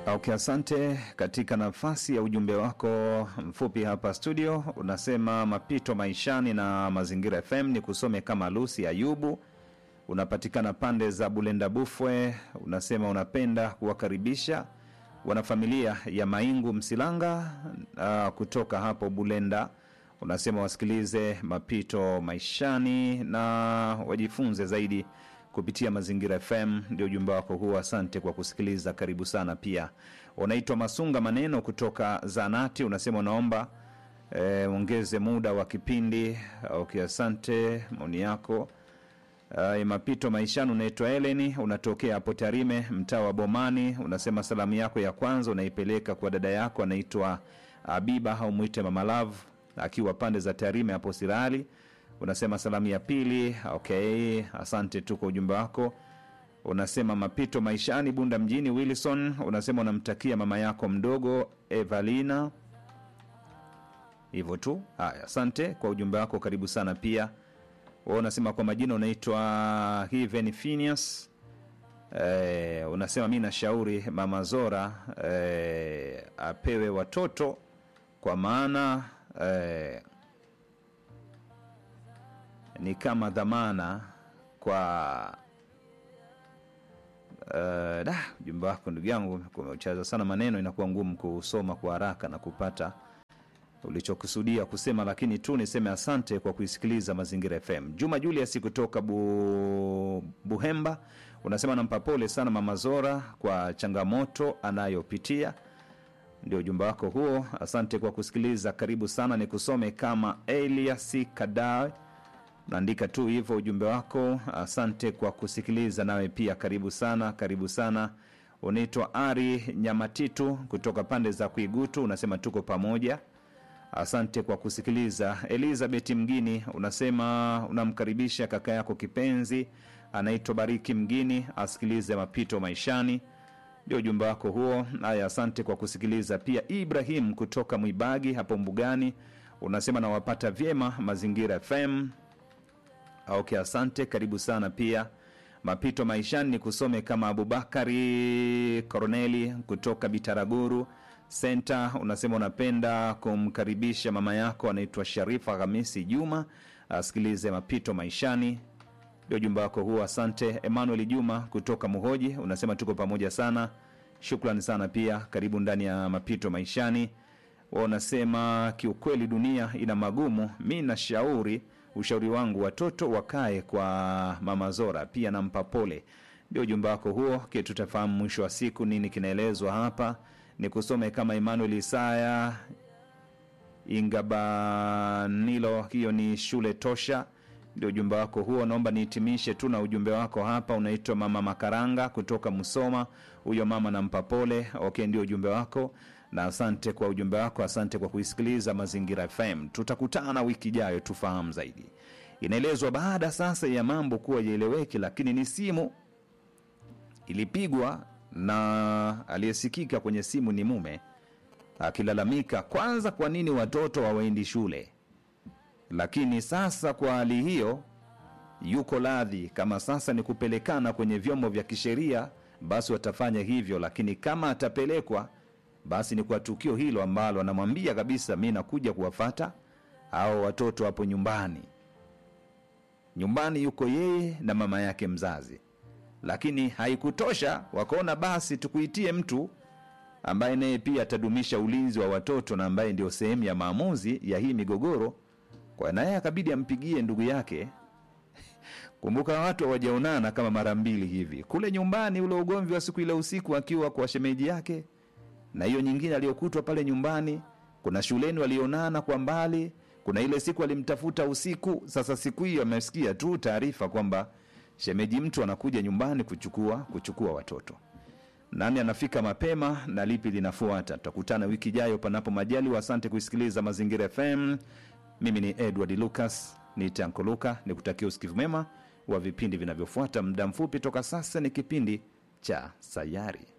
Okay, asante. Katika nafasi ya ujumbe wako mfupi hapa studio, unasema mapito maishani na Mazingira FM ni kusome kama Lucy Ayubu, unapatikana pande za Bulenda Bufwe. Unasema unapenda kuwakaribisha wanafamilia ya Maingu Msilanga uh, kutoka hapo Bulenda. Unasema wasikilize mapito maishani na wajifunze zaidi kupitia Mazingira FM. Ndio ujumbe wako huo, asante kwa kusikiliza, karibu sana. Pia unaitwa Masunga Maneno kutoka Zanati, unasema unaomba eh, ongeze muda wa kipindi. Okay, asante maoni yako. Uh, mapito maishani. Unaitwa Eleni, unatokea hapo Tarime, mtaa wa Bomani. Unasema salamu yako ya kwanza unaipeleka kwa dada yako anaitwa Abiba au mwite Mama Love akiwa pande za Tarime hapo Sirali. Unasema salamu ya pili. Okay, asante tu kwa ujumbe wako. Unasema mapito maishani, Bunda mjini. Wilson unasema unamtakia mama yako mdogo Evalina, hivyo tu. Haya, asante kwa ujumbe wako, karibu sana pia wewe unasema kwa majina unaitwa Hiven Phineas. Eh, unasema mi nashauri mama Zora eh, apewe watoto kwa maana eh, ni kama dhamana kwa eh, da ujumbe wako ndugu yangu kumeuchaza sana maneno, inakuwa ngumu kusoma kwa haraka na kupata ulichokusudia kusema, lakini tu niseme asante kwa kuisikiliza Mazingira FM. Juma Julius kutoka Bu... Buhemba unasema nampa pole sana mama Zora kwa changamoto anayopitia. Ndio ujumbe wako huo, asante kwa kusikiliza, karibu sana. Ni kusome kama Elias Kadawe, naandika tu hivyo ujumbe wako. Asante kwa kusikiliza, nawe pia karibu sana, karibu sana. Unaitwa Ari Nyamatitu kutoka pande za Kuigutu, unasema tuko pamoja. Asante kwa kusikiliza. Elizabeth Mgini unasema unamkaribisha kaka yako kipenzi anaitwa Bariki Mgini asikilize mapito maishani. Ndio ujumbe wako huo. Haya, asante kwa kusikiliza. Pia Ibrahim kutoka Mwibagi hapo Mbugani unasema nawapata vyema Mazingira FM. Okay, asante, karibu sana pia mapito maishani ni kusome kama Abubakari Korneli kutoka Bitaraguru senta unasema unapenda kumkaribisha mama yako anaitwa Sharifa Hamisi Juma asikilize mapito maishani. Ndio ujumbe wako huo, asante. Emmanuel Juma kutoka Muhoji unasema tuko pamoja sana, shukrani sana pia, karibu ndani ya mapito maishani. Wa unasema kiukweli dunia ina magumu, mi nashauri ushauri wangu watoto wakae kwa mama Zora, pia nampa pole. Ndio ujumbe wako huo, ke tutafahamu mwisho wa siku nini kinaelezwa hapa ni kusome kama Emmanuel Isaya Ingabanilo, hiyo ni shule tosha. Ndio ujumbe wako huo. Naomba nihitimishe tu na ujumbe wako hapa. Unaitwa mama Makaranga kutoka Musoma, huyo mama nampa pole. Okay, ndio ujumbe wako na asante kwa ujumbe wako, asante kwa kuisikiliza Mazingira FM. Tutakutana wiki ijayo tufahamu zaidi. Inaelezwa baada sasa ya mambo kuwa yaeleweki, lakini ni simu ilipigwa na aliyesikika kwenye simu ni mume akilalamika kwanza, kwa nini watoto hawaendi shule. Lakini sasa kwa hali hiyo, yuko radhi kama sasa ni kupelekana kwenye vyombo vya kisheria, basi watafanya hivyo, lakini kama atapelekwa, basi ni kwa tukio hilo ambalo anamwambia kabisa, mi nakuja kuwafata au watoto hapo nyumbani. Nyumbani yuko yeye na mama yake mzazi lakini haikutosha, wakaona basi tukuitie mtu ambaye naye pia atadumisha ulinzi wa watoto na ambaye ndio sehemu ya maamuzi ya hii migogoro. Kwa naye akabidi ampigie ndugu yake. Kumbuka watu hawajaonana kama mara mbili hivi, kule nyumbani, ule ugomvi wa siku ile usiku akiwa kwa shemeji yake, na hiyo nyingine aliyokutwa pale nyumbani. Kuna shuleni walionana kwa mbali, kuna ile siku alimtafuta usiku. Sasa siku hiyo amesikia tu taarifa kwamba shemeji mtu anakuja nyumbani kuchukua kuchukua watoto. Nani anafika mapema na lipi linafuata? Tutakutana wiki ijayo, panapo majaliwa. Asante kuisikiliza Mazingira FM. Mimi ni Edward Lucas, ni Tanko Luka, ni kutakia usikivu mema wa vipindi vinavyofuata. Muda mfupi toka sasa ni kipindi cha Sayari.